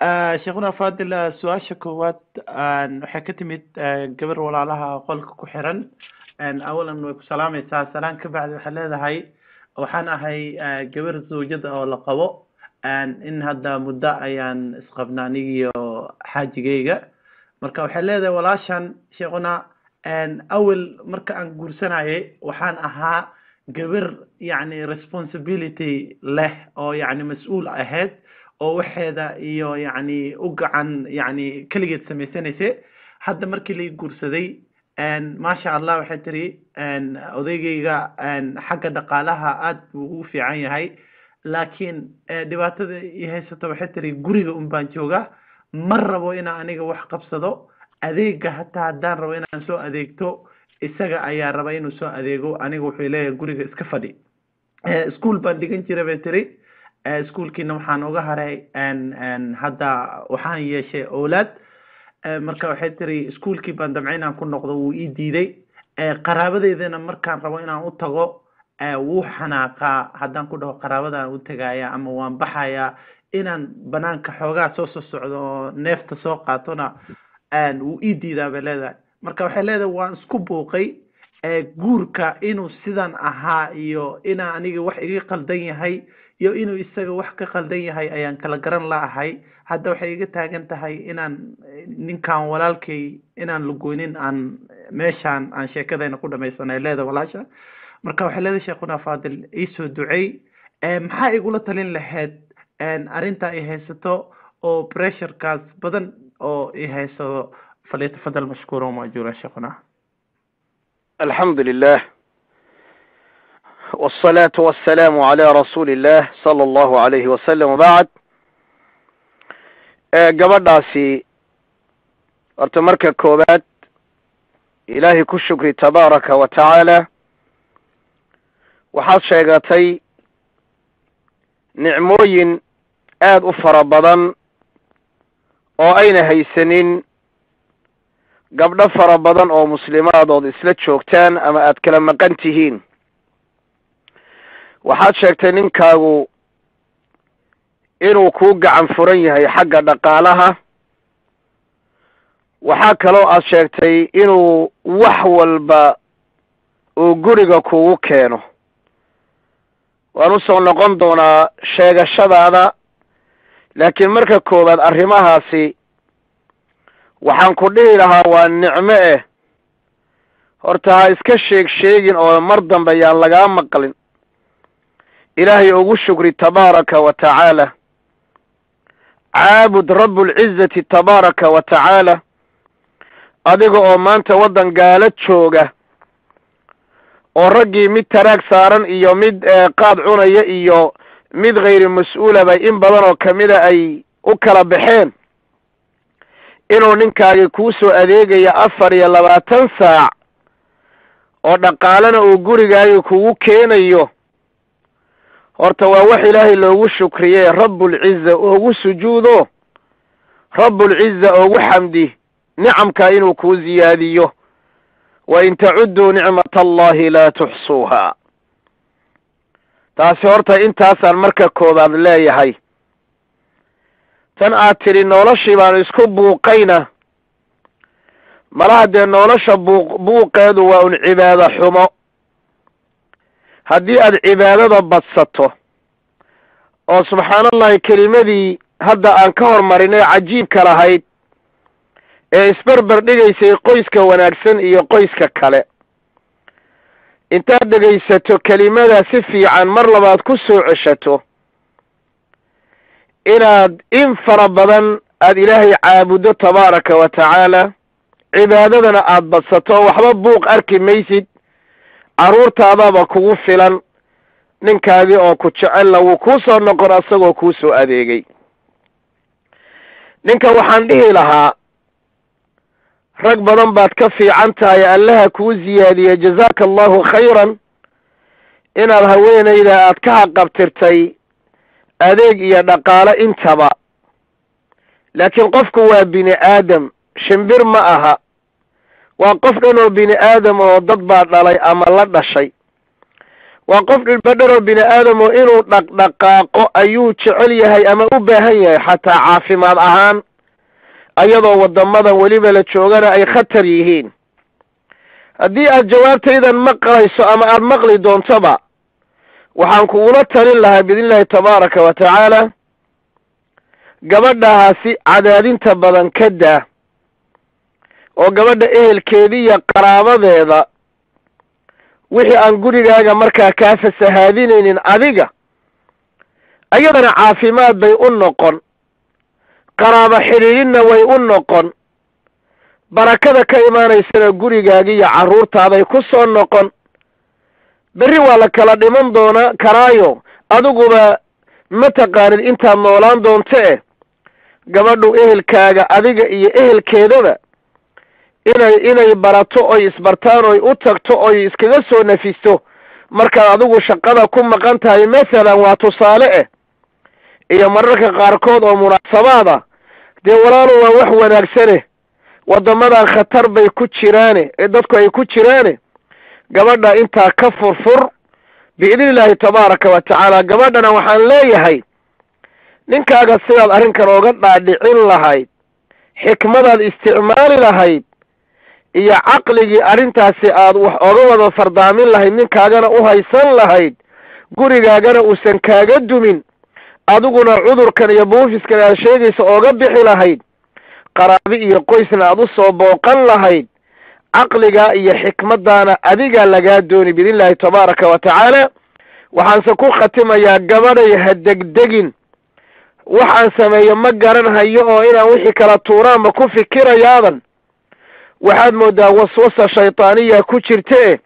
sheekhuna fadil su-aasha koowaad waxay ka timid gabar walaalaha qolka ku xiran awalan way ku salaamaysaa salaan ka bacdi waxay leedahay waxaan ahay gabar zawjada oo la qabo in hadda muddo ayaan isqabna anigiyo xaajigayga marka waxay leedahay walaashan sheekhuna awel marka aan guursanayay waxaan ahaa gabar yacni responsibility leh oo yacni mas-uul ahayd oo waxeeda iyo yacni u gacan yacni keligeed samaysanaysa hadda markii lai guursaday maasha allah waxay tiri odaygayga xagga dhaqaalaha aad buu ugu fiican yahay laakiin dhibaatada i haysato waxay tiri guriga un baan joogaa ma rabo inaan aniga wax qabsado adeega hataa haddaan rabo inaan soo adeegto isaga ayaa raba inuu soo adeego aniga wuxuu leeyahay guriga iska fadhi ischool baan dhigan jira bay tiri ischoolkiina waxaan uga haray hadda waxaan yeeshay owlaad marka waxay tiri ischoolkii baan damcay inaan ku noqdo wuu ii diiday qaraabadeydana markaan rabo inaan u tago wuu xanaaqaa haddaan ku dhaho qaraabadaan u tegaya ama waan baxaya inaan banaanka xoogaa soo soo socdo oo neefta soo qaatona wuu ii diidaa bay leedahay marka waxay leedahay waan isku buuqay guurka inuu sidan ahaa iyo inaa aniga wax iga qaldan yahay iyo inuu isaga wax ka qaldan yahay ayaan kala garan laahay hadda waxay iga taagan tahay inaan ninkan walaalkay inaan lagoynin aan meeshaan aan sheekadayna ku dhamaysanay leedahay walaasha marka waxay leedahay sheekhuna fadil iisoo ducey maxaa igula talin lahayd arrinta i haysato oo pressurekaas badan oo i haysado فليتفضل مشكورا ومأجورا شيخنا الحمد لله والصلاة والسلام على رسول الله صلى الله عليه وسلم وبعد gabadhaasi horta marka koobaad ilaahay ku shukri tabaaraka wa tacaala waxaad sheegatay nicmooyin aada u fara badan oo ayna haysanin gabdho fara badan oo muslimaadood isla joogtaan ama aad kala maqan tihiin waxaad sheegtay ninkaagu inuu kuu gacan furan yahay xagga dhaqaalaha waxaa kaloo aad sheegtay inuu wax walba uu guriga kugu keeno waan usoo noqon doonaa sheegashadaada laakiin marka koowaad arrimahaasi waxaan ku dhihi lahaa waa nicmo eh horta ha iska sheeg sheegin oo mar dambe yaan lagaa maqlin ilaahay ugu shukri tabaaraka wa tacaala caabud rabbulcizati tabaaraka wa tacaala adiga oo maanta waddan gaalo jooga oo raggii mid taraag saaran iyo mid qaad cunaya iyo mid khayri mas-uulaba in badan oo kamida ay u kala baxeen inuu ninkaagi kuu soo adeegaya afar iyo labaatan saac oo dhaqaalena uu gurigaagi kugu keenayo horta waa wax ilaahay loogu shukriye rabbulciza oogu sujuudo rabbulciza oogu xamdi nicamka inuu kuu ziyaadiyo wa in tacudduu nicmata allahi laa tuxsuuha taasi horta intaasaan marka koobaad leeyahay tan aad tidhi noloshii baan isku buuqayna malaha dee nolosha buuq buuqeedu waa un cibaado xumo haddii aad cibaadada badsato oo subxaanallahi kelimadii hadda aan ka hormarinay cajiibka lahayd ee isberber dhigaysay qoyska wanaagsan iyo qoyska kale intaad dhegaysato kelimada si fiican mar labaad ku soo ceshato inaad in fara badan aada ilaahay caabuddo tabaaraka wa tacaala cibaadadana aada badsato waxba buuq arki maysid carruurtaadaba kugu filan ninkaagii oo ku jecella wuu kuu soo noqon asagoo kuu soo adeegay ninka waxaan dhihi lahaa rag badan baad ka fiican tahay allaha kuu ziyaadiye jazaaka allahu khayran inaad haweenayda aad ka haqabtirtay adeeg iyo dhaqaale intaba laakiin qofku waa bini aadam shimbir ma aha waa qof dhan oo bini aadam oo dad baa dhalay ama la dhashay waa qof dhilbadharoo bini aadamo inuu dhaqdhaqaaqo ayuu jecel yahay ama u baahan yahay xataa caafimaad ahaan ayadoo waddamadan weliba la joogana ay khatar yihiin haddii aad jawaabtaydan maqlayso ama aada maqli doontoba waxaan kugula talin lahaa biidni illaahi tabaaraka wa tacaala gabadhahaasi cadaadinta badan ka daa oo gabadha ehelkeeda iyo qaraabadeeda wixii aan gurigaaga markaa kaa fasahaadinaynin adiga ayadana caafimaad bay u noqon qaraabo xidhiidhinna way u noqon barakada ka imaanaysana gurigaaga iyo carruurtaaday ku soo noqon berri waa la kala dhiman doonaa karaayo adiguba ma taqaanid intaad noolaan doonto eh gabadhu ehelkaaga adiga iyo ehelkeedaba inay inay barato oy isbartaan oy u tagto oy iskaga soo nafisto markaad adigu shaqada ku maqan tahay mathalan waa tusaale eh iyo mararka qaarkood oo munaasabaad ah dee walaalo waa wax wanaagsane waddamadan khatar bay ku jiraane ee dadku ay ku jiraane gabadha intaa ka furfur biidni illaahi tabaaraka wa tacaala gabadhana waxaan leeyahay ninkaaga sidaad arrinkan ooga dhaadhicin lahayd xikmadaad isticmaali lahayd iyo caqligii arrintaasi aad wax oga wada fardaamin lahayd ninkaagana u haysan lahayd gurigaagana uusan kaaga dumin adiguna cudurkan iyo buufiskan aad sheegaysa ooga bixi lahayd qaraabi iyo qoysna aad u soo booqan lahayd caqligaa iyo xikmadaana adigaa lagaa dooni biidni illaahi tabaaraka wa tacaala waxaanse ku khatimayaa gabadhay ha degdegin waxaan sameeyo ma garan hayo oo inaan wixii kala tuuraanba ku fikirayaadan waxaad moodaa waswasa shaydaaniya ku jirte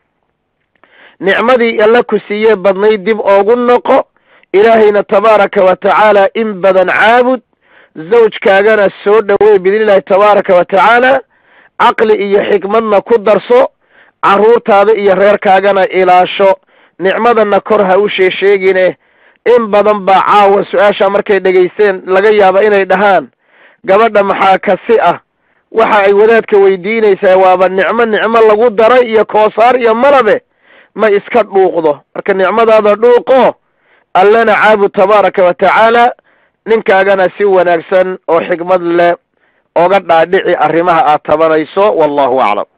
nicmadii alla ku siiyee badnayd dib oogu noqo ilaahayna tabaaraka wa tacaala in badan caabud zawjkaagana soo dhoweey biidni illaahi tabaaraka wa tacaala caqli iyo xikmadna ku darso carruurtaada iyo reerkaagana ilaasho nicmadana kor ha u sheesheegine in badan baa caawa su-aasha markay dhegaysteen laga yaaba inay dhahaan gabadha maxaa kasi ah waxa ay wadaadka weydiinaysaa waaba nicmo nicmo lagu daray iyo koosaar iyo malabe ma iska dhuuqdo marka nicmadaada dhuuqo allana caabud tabaaraka wa tacaala ninkaagana si wanaagsan oo xikmad leh oga dhaadhici arrimaha aad tabanayso wallahu aclam